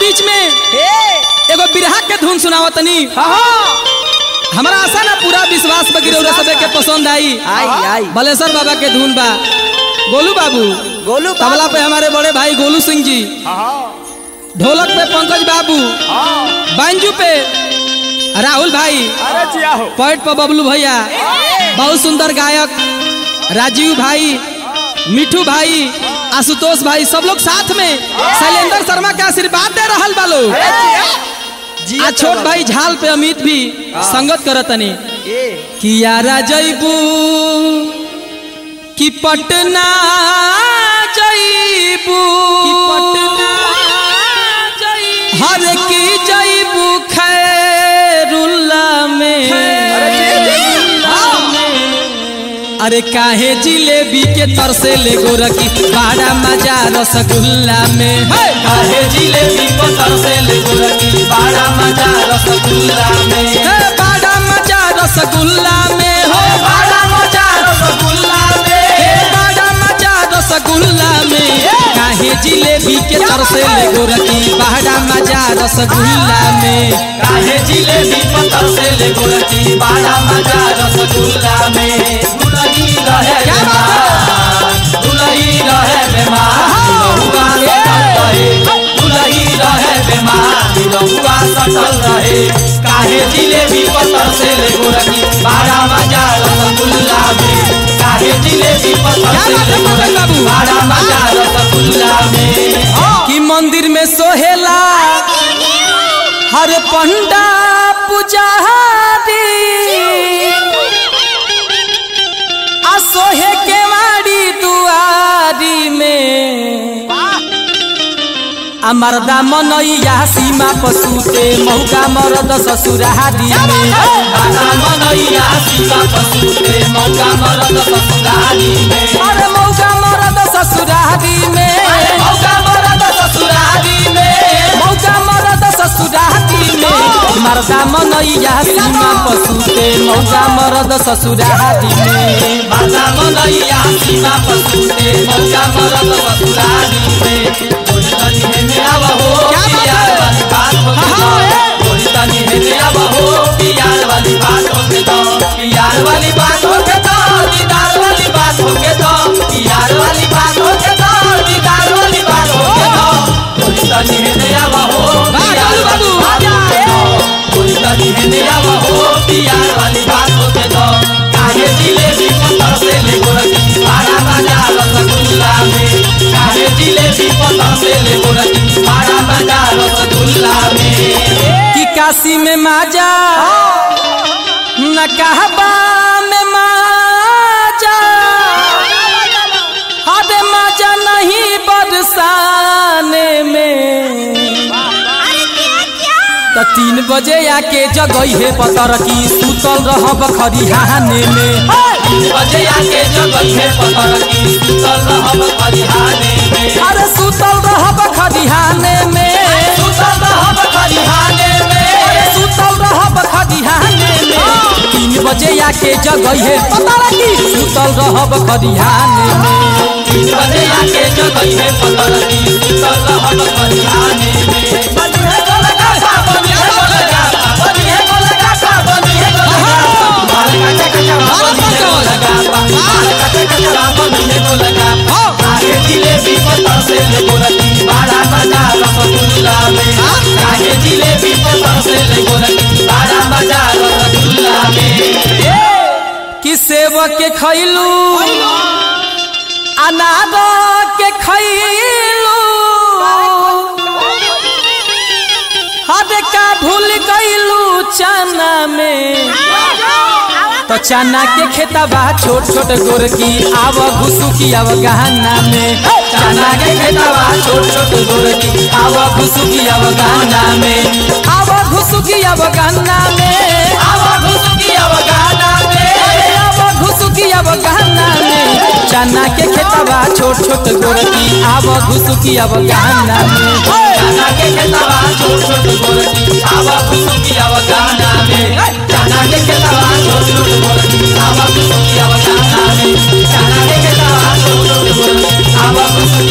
बीच में एगो बिरहा के धुन सुनावत तनी हमारा आशा ना पूरा विश्वास बा गिरौरा सबे के पसंद आई आई आई बलेश्वर बाबा के धुन बा गोलू बाबू गोलू तबला पे हमारे बड़े भाई गोलू सिंह जी ढोलक पे पंकज बाबू बांजू पे राहुल भाई अरे जिया हो पैट पर बबलू भैया बहुत सुंदर गायक राजीव भाई मिठू भाई आशुतोष भाई सब लोग साथ में शैलेंद्र शर्मा के आशीर्वाद दे रहल बा लोग आ छोट भाई झाल पे अमित भी संगत करतनी कियारा जैबू कि पटना जैबू कि पटना हर की जैबू खैरुल्ला में अरे काहे जिलेबी के तरसे ले गोरकी बड़ा मजा रसगुल्ला में काहे जिलेबी को तरसे ले गोरकी बड़ा मजा रसगुल्ला में हे बड़ा मजा रसगुल्ला में हो बड़ा मजा रसगुल्ला में हे बड़ा मजा रसगुल्ला में काहे जिलेबी के तरसे ले गोरकी बड़ा मजा रसगुल्ला में काहे जिलेबी को तरसे ले गोरकी बड़ा मजा रसगुल्ला में दुलही रहे क्या बात बेमार दुलही रहे बेमार बहुआ सटल रहे दुलही रहे बेमार बहुआ सटल रहे काहे जिलेबी को तरसे ले गोरकी बड़ा मजा रसगुल्ला में काहे जिलेबी को तरसे बात है, ले पवन बाबू? गोरकी बड़ा मजा रसगुल्ला में कि मंदिर में सोहेला हर पंडा पुजारी आ सोहे के माड़ी दुआरी में आ मर्दा मनैया सीमा पशुते मौका मरद ससुरारी में बाबा मनैया शिवा पशुते मौका मरद ससुरारी में अरे मौका मरद ससुरारी में मौका मरद ससुरारी में मौका मरद ससुरारी में मर्दा मनैया सीमा पशुते मौका मरद ससुरारी में बाबा मनैया शिवा पशुते मौका मरद ससुरारी में थोड़ी तनी हेने आव हो क्या बात प्यार है? वाली बात हो के दो हाँ, थोड़ी तनी हेने आव हो प्यार वाली बात हो के दो प्यार ए। वाली बात हो के दो दीदार वाली बात हो के दो प्यार वाली बात हो के दो दीदार वाली बात हो के दो थोड़ी तनी हेने आव हो वाह, प्यार गोलू वाली बाबू। बात हो के दो थोड़ी तनी हेने आव हो प्यार वाली बात हो के दो काहे जिलेबी पत्थर से ले गोरकी बड़ा मजा रसगुल्ला में काहे जिलेबी पत्थर से ले गोरकी बड़ा मजा रसगुल्ला में कि काशी में माजा न कहबा में माजा हदे माजा नहीं बरसाने में तो तीन बजे आके जगई है पतर की सुतल रहब खरिहाने में तीन बजे आके जगई है पत्थर की सुतल रहब खरिहाने में अरे सुतल रहब खरिहाने में सुतल रहब खरिहाने में सुतल रहब खरिहाने में तीन बजे आके जगई है पतर की सुतल रहब खरिहाने में तीन बजे आके जगई है पत्थर की सुतल रहब खरिहाने में बनी है गोलगा सा बनी है गोलगा सा बनी है गोलगा सा बनी है गोलगा सा माल का चका बनी है गोलगा सा माल का चका बनी है गोलगा सा काहे जिलेबी पत्थर से ले गोरकी बड़ा मजा रसगुल्ला में काहे जिलेबी पत्थर से ले गोरकी बड़ा मजा रसगुल्ला में कि सेव के खैलू अनार के खैलू हद का भूल गईलू चना में तो चना के खेतबा छोट छोट गोरकी आव घुसुकी आव गहना में चना के खेतवा छोट छोट गोरकी आव घुसुकी आव गहना में आव घुसुकी आव गहना में आवा घुसुकी अवगाना में आव घुसुकी आव गहना में चना के खेतबा छोट छोट गोरकी आव घुसुकी आव गहना में चना के खेतवा छोट छोट गोरकी आवा घुसुकी अवगाना में चना के खेतवा छोट छोट गोरकी आवा घुसुकी अवगाना में चना के खेतवा छोट छोट गोरकी आवा घुसुकी